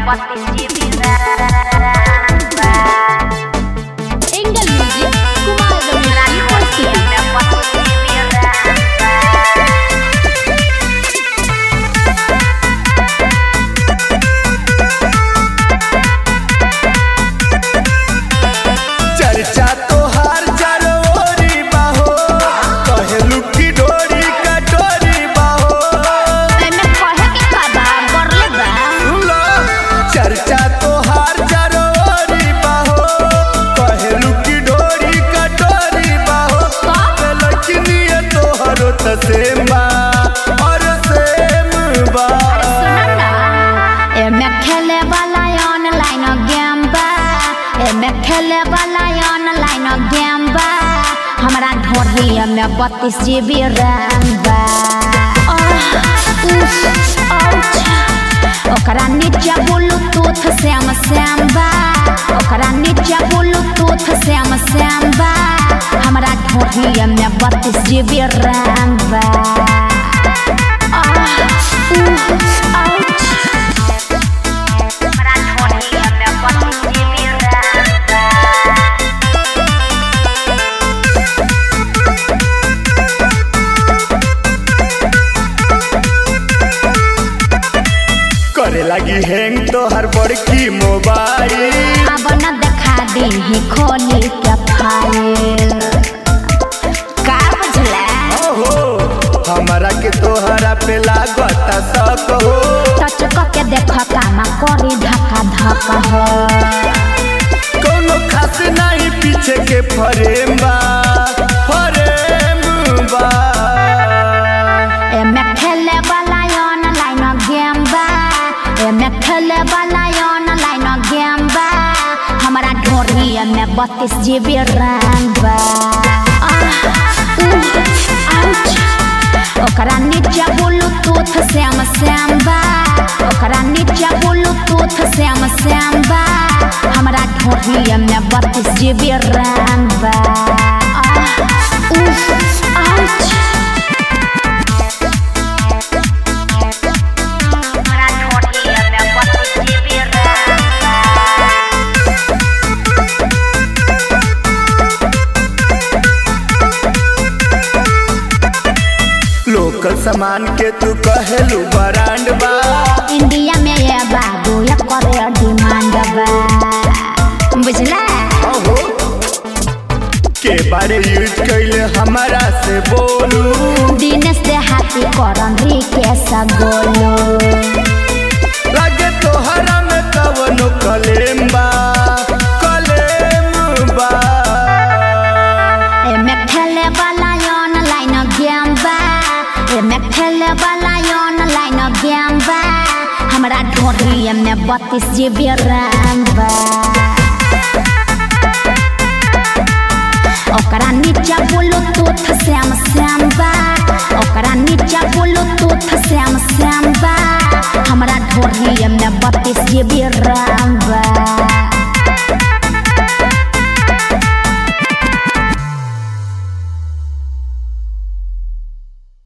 Engel Music, Kumar Ramesh University. चर्चा तोहार जरोरी बाहो कहेलू की डोरी कटोरी बाहो एमे कहे के का बा, बरले बा। सुनो चर्चा तोहार जरोरी बाहो कहेलू की डोरी कटोरी बाहो का? लड़किनिए तोहरो त सेम बा और सेम बा सुन ना, एमे खेले वाला ऑनलाइन गेम बा एमे खेले वाला ऑनलाइन गेम बा हमरा ढोढ़ी में बत्तीस जी बी रैम बा आह, उफ, आउच। ओकरा नीचे ब्लूटूथ श्याम श्याम बा ओकरा नीचे ब्लूटूथ श्याम श्याम बा हमरा ढोढ़ी में बत्तीस जी बी रैम बा आह, उफ, आउच। करे लगी हैंग तोहर बड़की मोबाइल अब न देखा दी खोली के फाइल का बुझला ओहो हमारा के तोहरा पे लागता शक हो टच के देख कामा करी धक्का धक हो कोनो खास नहीं पीछे के फरेम बा फरेम बा एमे खेले वाला ऑनलाइन गेम बा एमे खेले वाला ऑनलाइन गेम बा हमरा ढोरी में बत्तीस जी बी रैम बा आह, उह, आउच। ओकरा नीचे ब्लूटूथ श्याम श्याम बा ओकरा नीचे ब्लूटूथ श्याम श्याम बा हमरा ढोरी में बत्तीस जी बी रैम बा आह, उह, आउच। लोकल सामान के तू कहेलू ब्रांड बा इंडिया में ये बाबू ये करे डिमांड बा बुझला ओहो के बारे यूज कैले हमारा से बोलू दिनेश दे हाथी करन रिकेश गोलू लगे तोहरा में कवनो कलेम बा कलेम बा एमे खेले वाला ऑनलाइन गेम बा एमे खेले वाला ऑनलाइन गेम बा हमरा ढोरी में बत्तीस जी बी रैम बा ओकरा नीचे ब्लूटूथ श्याम श्याम बा ओकरा नीचे ब्लूटूथ श्याम श्याम बा हमरा ढोरी में बत्तीस जी बी रैम बा